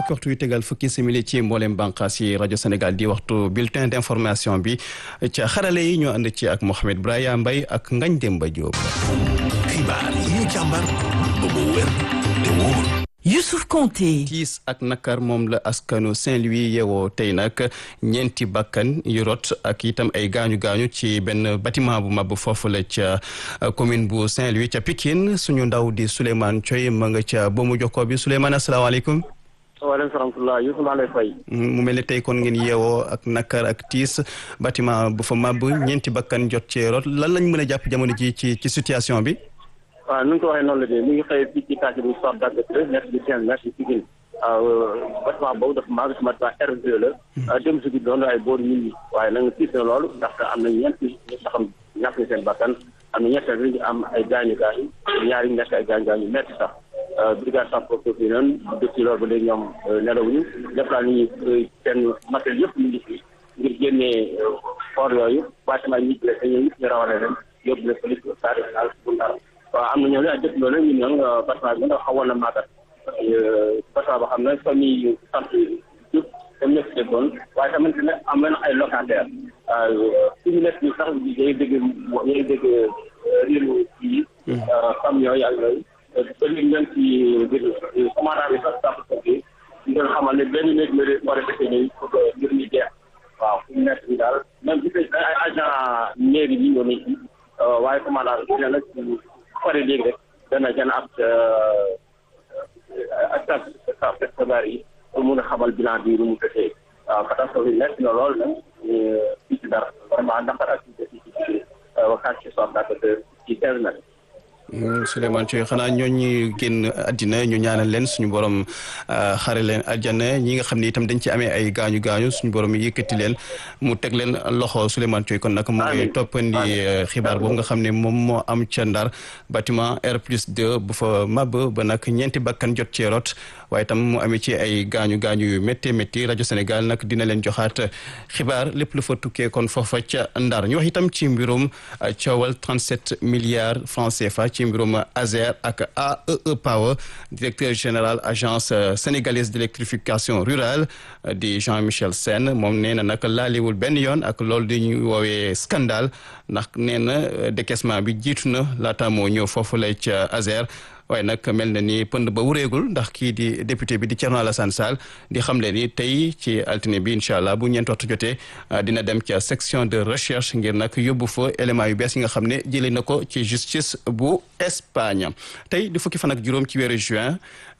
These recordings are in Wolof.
fukki waxtu yu tegal fukki simili ci mboolem bànqaas yi rajo Sénégal di waxtu bulletin d'information bi ca xarale yi ñoo ànd ci ak Mohamed Braya Mbaye ak Ngagne Demba Diop. xibaar yi ñu càmbar ba mu wér te wóor. Youssouf Konté. tiis ak nakar moom la askanu Saint-Louis yeewoo tey nag ñeenti bakkan yu rot ak itam ay gaañu gaañu ci benn bâtiment bu mab foofu la ca commune bu Saint-Louis ca Pikine suñu ndaw di Souleymane Thioy ma nga ca boomu jokkoo bi Souleymane asalaamaaleykum. waaleykum salaam Youssouf maa lay fay. mu mel ne tey kon ngeen yeewoo ak nakar ak tiis bâtiment bu fa mab ñeenti bakkan jot ci rot lan lañ mën a jàpp jamono ji ci ci situation bi. waaw nu nga ko waxee noonu la de mi ngi xëy fii ci quartier bu Soor Dagg nekk di Saint nekk ci Pikine waaw bâtiment boobu dafa màgg si bâtiment R2 la dem si guddi doon ay boor nit ñi waaye nag tiis na loolu ndaxte am na ñeent ñu saxam ñàkk na seen bakkan am na ñett ñu am ay gaañu gaañu ñaari nekk ay gaañu gaañu metti sax brigade sapeurs bi noonu depuis loolu ba léegi ñoom nelawuñu def naa ni seen matériel yëpp ñu ngi fi ngir génnee for yooyu bâtiment yi ñu jëlee dañuy ñu rawale leen yóbbu leen police stade bu Ndar waaw am na ñoo ne ak dëkk loolu ñun ñoom bâtiment bi nga xawoon na màggat bâtiment boo xam ne famille yu sant yëpp dañ nekk si dëkkoon waaye tamit ne am na ay locataire fi ñu nekk nii sax day dégg day dégg riiru yi famille yooyu ak yooyu ba léegi ñoom ci biir commandant bi sax sax bi ñu doon xamal ne benn néeg la war a defee nii pour que mbir mi jeex waaw fi ñu nekk nii daal même gis nañ ay agent mairie yi ñoo nekk waaye commandant bi dina nag pare léegi rek dana gën a ak ak ak xibaar yi pour mun a xamal bilan bi nu mu tëddee waaw catastrophe yi nekk na lool nag fii ci dara vraiment naqar ak fii ci ci waxtaan ci soxna ak ci teel na. Souleymane Thioy xanaa ñooñu génn àddina ñu ñaanal leen suñu borom xare leen àjjana ñi nga xam ne itam dañ ci amee ay gaañu gaañu suñu borom yëkkati leen mu teg leen loxo Souleymane Thioy kon nag mu ngi toppandi xibaar boobu nga xam ne moom moo am ca Ndar bâtiment R plus 2 bu fa mab ba nag ñeenti bakkan jot cee rot waaye itam mu amee ci ay gaañu gaañu yu métti métti rajo Sénégal nag dina leen joxaat xibaar lépp lu fa tukkee kon foofa ca Ndar ñu wax itam ci mbirum coowal 37 milliards francs CFA ci mbirum ASER ak AEE Power directeur général agence sénégalaise d'électrification rurale di Jean-Michel Sène moom nee na nag laaliwul benn yoon ak loolu di ñu woowee scandale ndax nee na décaissement bi jiitu na laata moo ñëw foofu lay ca ASER waaye nag mel na ni pënd ba wureegul ndax kii di député bi di Thierno Alassane Sall di xamle ni tey ci altine bi incha allah bu ñeent waxtu jotee dina dem ca section de recherche ngir nag yóbbu fa éléments yu bees yi nga xam ne jëlee na ko ci justice bu Espagne tey di fukki fan ak juróom ci weeru juin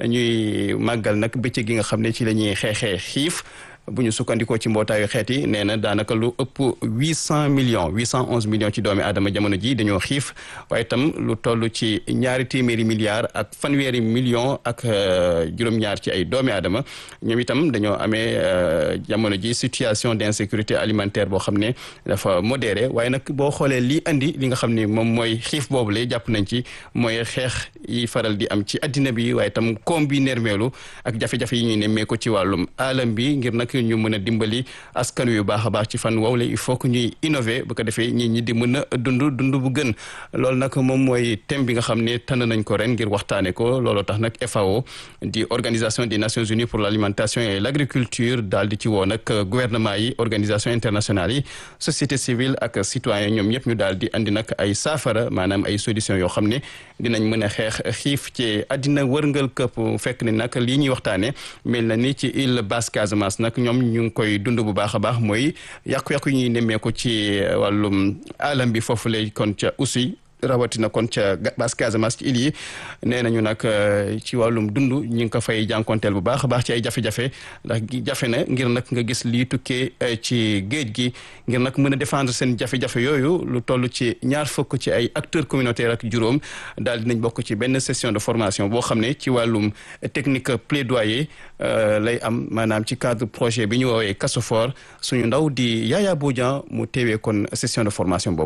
ñuy màggal nag bëccëg gi nga xam ne ci la ñuy xeexee xiif. bu ñu sukkandikoo ci mbootaayu xeet yi nee na daanaka lu ëpp huit cent millions huit cent onze millions ci doomi aadama jamono ji dañoo xiif waaye itam lu toll ci ñaari téeméeri milliards ak fanweeri millions ak juróom-ñaar ci ay doomi aadama ñoom itam dañoo amee jamono ji situation d'insécurité alimentaire boo xam ne dafa modéré waaye nag boo xoolee lii andi li nga xam ne moom mooy xiif boobule jàpp nañ ci mooy xeex yi faral di am ci addina bi waaye itam koom bi nermeelu ak jafe-jafe yi ñuy nemmee ko ci wàllum alam bi ngir nag ñu mën a dimbali askan wi baax a baax ci fan wowle il faut que ñuy innover bu ko defee ñi ñi di mën a dund dund bu gën loolu nag moom mooy thème bi nga xam ne tànn nañ ko ren ngir waxtaane ko looloo tax nag FAO di organisation des Nations Unies pour l'alimentation et l'agriculture daal di ci woo nag gouvernement yi organisation internationale yi société civile ak citoyen ñoom ñëpp ñu daal di andi nag ay saafara maanaam ay solution yoo xam ne dinañ mën a xeex xiif ci àddina wërngal këpp fekk ne nag lii ñuy waxtaane mel na ni ci île Basse Casamance nag ñoom ñu ngi koy dund bu baax a baax mooy yàqu-yàqu yi ñuy nemmeeku ci wàllum alam bi foofu lay kon ca aussi rawatina kon ca Basse Casamance ci île yi nee nañu nag ci wàllum dund ñi ngi ko fay jànkonteel bu baax a baax ci ay jafe-jafe ndax jafe na ngir nag nga gis lii tukkee ci géej gi ngir nag mën a défendre seen jafe-jafe yooyu lu toll ci ñaar fukk ci ay acteurs communautaires ak juróom daal dinañ bokk ci benn session de formation boo xam ne ci wàllum technique plaidoyer lay am maanaam ci cadre projet bi ñu woowee Casofor suñu ndaw di Yaya Bodian mu teewee kon session de formation boobule.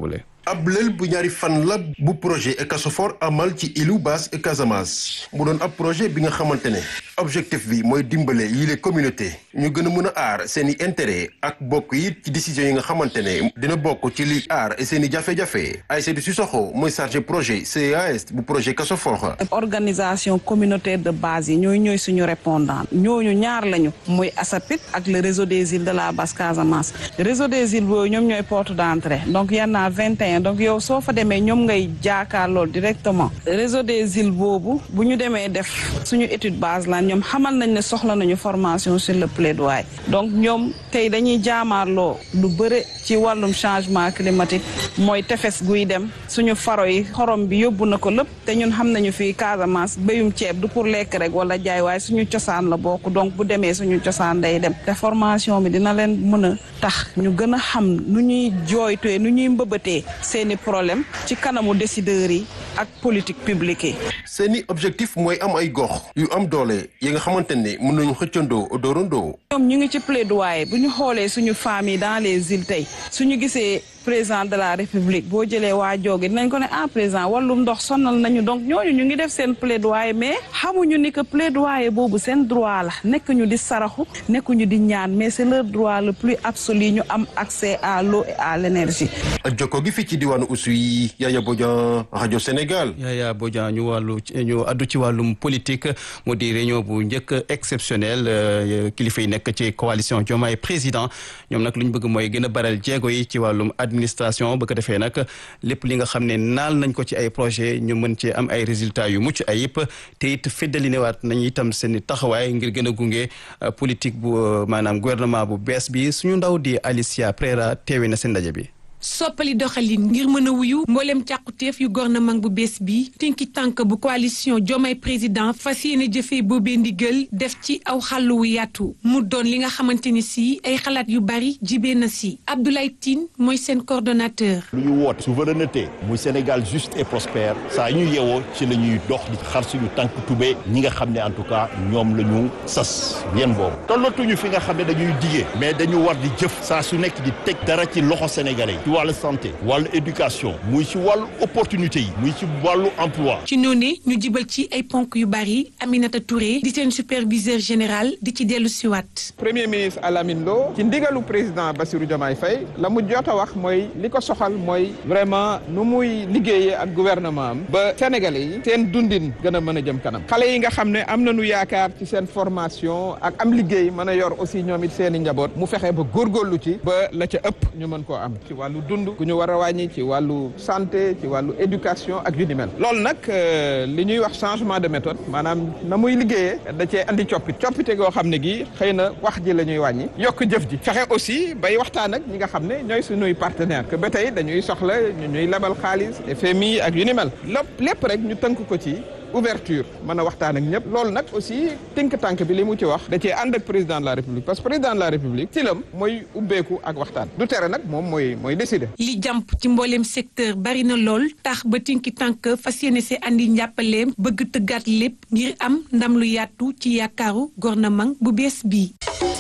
ab lël bu ñaari fan la bu projet Ecasofor amal ci îlu Basse Casamance mu doon ab projet bi nga xamante ne objectif bi mooy dimbale yile communauté ñu gën a mën a aar seen i intérêt ak bokk yi ci décision yi nga xamante ne dina bokk ci li aar seen i jafe-jafe Aïssatou Sissoko mooy chargé projet CAS bu projet Ecasofor organisation communautaire de base yi ñooy ñooy suñu répondant ñooñu ñaar lañu muy ASAPIT ak le réseau des îles de la Basse Casamance réseau des îles boobu ñoom ñooy porte d'entrée donc y en a 21 donc yow soo fa demee ñoom ngay jaakaarloo directement réseau des îles boobu bu ñu demee def suñu étude base la ñoom xamal nañ ne soxla nañu formation sur le plaidoyer donc ñoom tey dañuy jaamaarloo lu bëre ci wàllum changement climatique mooy tefes guy dem suñu faro yi xorom bi yóbbu na ko lépp te ñun xam nañu fii Casamance béyum ceeb du pour lekk rek wala jaay waaye suñu cosaan la bokk donc bu demee suñu cosaan day dem te formation bi dina leen mën a tax ñu gën a xam nu ñuy jooytee nu ñuy mbëbëtee seeni problème ci kanamu décideurs yi ak politique publique yi. seeni objectif mooy am ay gox yu am doole yi nga xamante ne mën nañu xëccandoo doorandoo. ñoom ñu ngi ci plaidoyer bu ñu xoolee suñu famille dans les îles tey suñu gisee président de la république boo jëlee waa jooge dinañ ko ne ah président wàllum ndox sonal nañu donc ñooñu ñu ngi def seen plaidoyer mais xamuñu ni que plaidoyer boobu seen droit la nekk ñu di saraxu nekk ñu di ñaan mais c'est leur droit le plus absolu ñu am accès à l'eau et à l'énergie. jokko gi fii ci diwaanu Oussouye Yaya Bodian rajo Sénégal. Yaya Bodian ñu wàllu ñu addu ci wàllum politique mu di réunion bu njëkk exceptionnel kilifa yi nekk ci coalition Diomaye président ñoom nag lu ñu bëgg mooy gën a baral jéego yi ci wàllum administration ba ko defee nag lépp li nga xam ne naal nañ ko ci ay projet ñu mën cee am ay résultats yu mucc ayib te it feddali newaat nañ itam seen taxawaay ngir gën a gunge politique bu maanaam gouvernement bu bees bi suñu ndaw di Alicia Prera teewe na seen ndaje bi. soppali doxalin ngir mën a wuyu mboolem càquteef yu gouvernement bu bees bi tinki tànk bu coalition Diomaye président fas yéene jëfee boobee ndigal def ci aw xàll wu yaatu mu doon li nga xamante ni si ay xalaat yu bari jibee na si Abdoulaye Tine mooy seen coordonnateur. lu ñu woote souveraineté muy Sénégal juste et prospère saa ñu yeewoo ci la ñuy dox di xar suñu tànk tubee ñi nga xam ne en tout cas ñoom la ñu sas bien boobu tollatuñu fi nga xam ne dañuy digee mais dañu war di jëf saa su nekk di teg dara ci loxo sénégalais yi ci wàllu santé wàllu éducation muy ci wàllu opportunité yi muy ci wàllu emploi ci noonu ñu jibal ci ay ponk yu bari Aminata Touré di seen superviseur général di ci dellu siwaat premier ministre Alamine Lo ci ndigalu président Bassirou Diomaye Faye la mu jot a wax mooy li ko soxal mooy vraiment nu muy liggéeyee ak gouvernement am ba sénégalais yi seen dundin gën a mën a jëm kanam xale yi nga xam ne am nañu yaakaar ci seen formation ak am liggéey mën a yor aussi ñoom it seen i njaboot mu fexe ba góorgóorlu ci ba la ca ëpp ñu mën koo am ci wàllu dund gu ñu war a wàññi ci wàllu santé ci wàllu éducation ak yu ni mel loolu nag li ñuy wax changement de méthode maanaam na muy liggéeyee da cee andi coppite coppite goo xam ne gi xëy na wax ji la ñuy wàññi yokk jëf ji fexe aussi bay waxtaan ak ñi nga xam ne ñooy suñuy partenaire que ba tey dañuy soxla ñu ñuy lebal xaalis FMI ak yu ni mel lépp lépp rek ñu tënk ko ci ouverture mën a waxtaan ak ñëpp loolu nag aussi tënk tànk bi li mu ci wax da cee ànd ak président de la république parce que président de la république silam mooy ubbeeku ak waxtaan du tere nag moom mooy mooy décider. li jàmp ci mbooleem secteur bari na lool tax ba tinki tànk fas yéene see andi njàppaleem bëgg tëggaat lépp ngir am ndam lu yaatu ci yaakaaru gouvernement bu bees bii.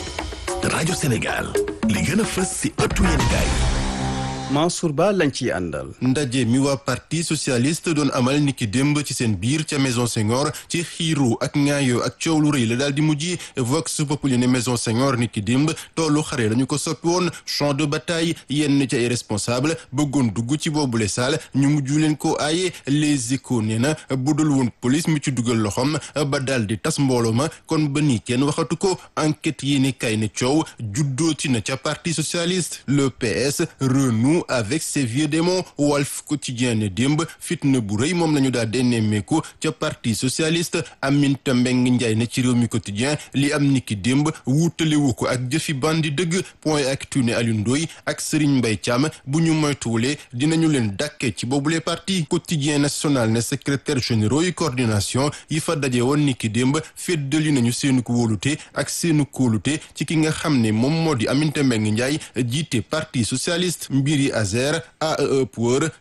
rajo Sénégal li gën a fës si ëttu yéenekaay Mansour Ba lañ ciy àndal. ndaje mi waa parti socialiste doon amal niki démb ci seen biir ca maison Senghor ci xiiru ak ŋaayoo ak coow lu rëy la daal di mujj vox populi ne maison Senghor niki démb toolu xare lañu ko soppi woon champ de bataille yenn ca ay responsable bëggoon dugg ci boobule saal ñu mujj leen ko aaye les échos nee na budul woon police mi ci dugal loxoom ba daal di tas mbooloo ma kon ba nii kenn waxatu ko enquête yi ni kay ne coow juddoo ci na ca parti socialiste le PS renoue avec ses vieux démons Walf Quotidien ne démb fitna bu rëy moom la ñu daal di nemmeeku ca parti socialiste Aminata Mbengue Ndiaye ne ci réew mi quotidien li am niki démb wuutalewu ko ak jëfi bandi dëgg point actu ne Alioune Ndoye ak Serigne Mbaye Thiam bu ñu moytuwulee dinañu leen dàkkee ci boobule parti quotidien national ne secrétaire généraux yi coordination yi fa daje woon niki démb feddali nañu seenu ko wóolute ak seenu kóolute ci ki nga xam ne moom moo di Aminata Mbengue Ndiaye jiite parti socialiste mbiri Azer AEE Power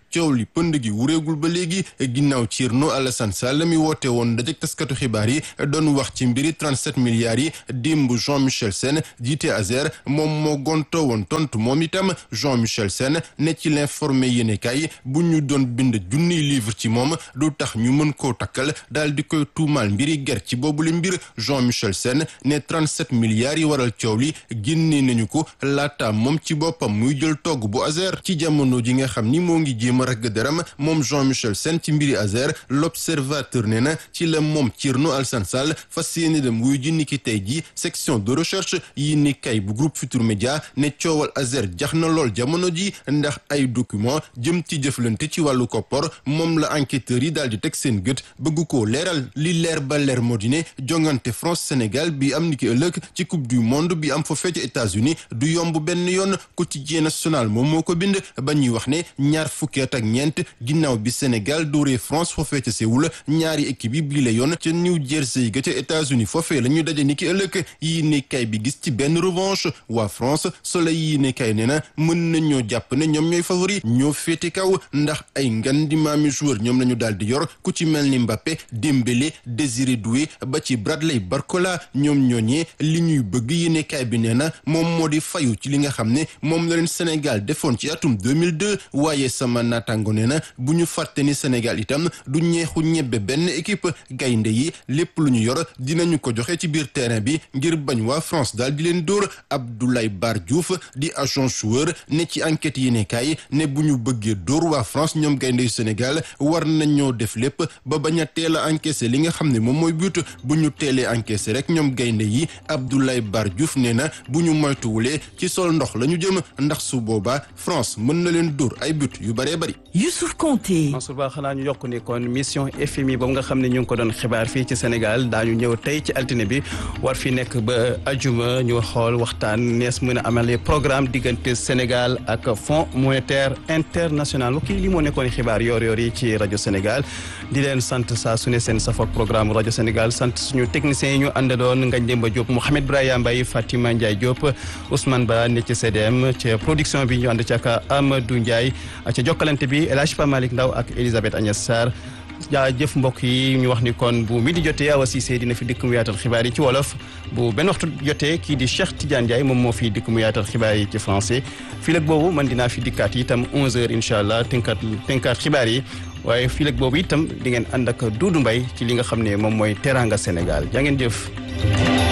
coow li pënd gi wureegul ba léegi ginnaaw Thierno Alassane Sall mi woote woon dajek taskatu xibaar yi doon wax ci mbiri 37 milliards yi démb Jean-Michel Sène jiite Azer moom moo gonto woon tontu moom itam Jean-Michel Sène ne ci l'informé yéenekaay bu ñu doon bind junniy livre ci moom du tax ñu mën koo takkal daal di koy tuumaal mbiri ger ci boobule mbir Jean-Michel Sène ne 37 milliards yi waral coow li génne nañu ko laata moom ci boppam muy jël togg bu Azer ci jamono ji nga xam ni moo ngi jéem a ragg deram moom Jean-Michel Sène ci mbiri Azer l'observateur ne na ci la moom Thierno Alassane Sall fas yéene dem wuy ji niki tey ji section de recherche yi ni kay bu groupe Futur Média ne coowal Azer jax na lool jamono ji ndax ay document jëm ci jëflante ci wàllu koppor moom la enquêteurs yi daal di teg seen gët bëgg koo leeral li leer ba leer moo di ne jongante France Sénégal bi am niki ëllëg ci coupe du monde bi am foofee ci États-Unis du yomb benn yoon quotidien national moom moo ko bind ba ñuy wax ne ñaar fukki at ak ñeent ginnaaw bi Sénégal dóoree France foofee ca Séoul ñaari équipe yi bii la yoon ca New Jersey ga ca États-Unis foofee la ñu daje niki ëllëg yi ne kay bi gis ci benn revanche waa France Soleil yi ne kay nee na mën nañoo jàpp ne ñoom ñooy favori ñoo féete kaw ndax ay ngan di maami joueur ñoom la ñu daal di yor ku ci mel ni Mbappé Dembélé Désiré Doué ba ci Bradley Barcola ñoom ñooñee li ñuy bëgg yéene kaay bi nee na moom moo di fayu ci li nga xam ne moom la leen Sénégal defoon ci atum 2002 waaye sama naataango nee na bu ñu fàtte ni Sénégal itam du ñeexu ñebbe benn équipe gaynde yi lépp lu ñu yor dinañu ko joxe ci biir terrain bi ngir bañ waa France daal di leen dóor Abdoulaye Bar Diouf di agent joueur ne ci enquête yéene kaay ne bu ñu bëggee dóor waa France ñoom gaynde yu Sénégal war nañoo def lépp ba bañ a teel a encaissé li nga xam ne moom mooy but bu ñu teelee encaissé rek ñoom gaynde yi Abdoulaye Bar Diouf nee na bu ñu moytuwulee ci sol ndox la ñu jëm ndax su boobaa France mën na leen dóor ay but yu bëree bëri. Youssouf Konté. Mansour Ba xanaa ñu yokk ni kon mission FMI boobu nga xam ne ñu ngi ko doon xibaar fii ci Sénégal daañu ñëw tey ci altine bi war fi nekk ba ajuma ñu xool waxtaan nees mën a amalee programme diggante Sénégal ak Fonds monétaire international mbokk yi li moo nekkoon xibaar yoor-yoor yi ci rajo Sénégal di leen sant saa su ne seen safoog programme rajo Sénégal sant suñu techniciens yi ñu àndaloon Ngagne Demba Diop Mouhamed Braya Mbaye Fatima Ndiaye Diop Ousmane Ba ne ci CDM ci production bi ñu ànd ci ak Amadou Ndiaye ca jokkalante bi El Hadj Pa Malick Ndaw ak Elisabeth Agnès Sarr jaajëf mbokk yi ñu wax ni kon bu midi jotee Awa Cissé dina fi dikk mu yaatal xibaar yi ci wolof bu benn waxtu jotee kii di Cheikh Tidiane Ndiaye moom moo fi dikk mu yaatal xibaar yi ci français fii lag boobu man dinaa fi dikkaat itam 11h incha allah tënkaat tënkaat xibaar yi waaye fii lag boobu itam di ngeen ànd ak Doudou Mbaye ci li nga xam ne moom mooy teranga Sénégal jaa ngeen jëf.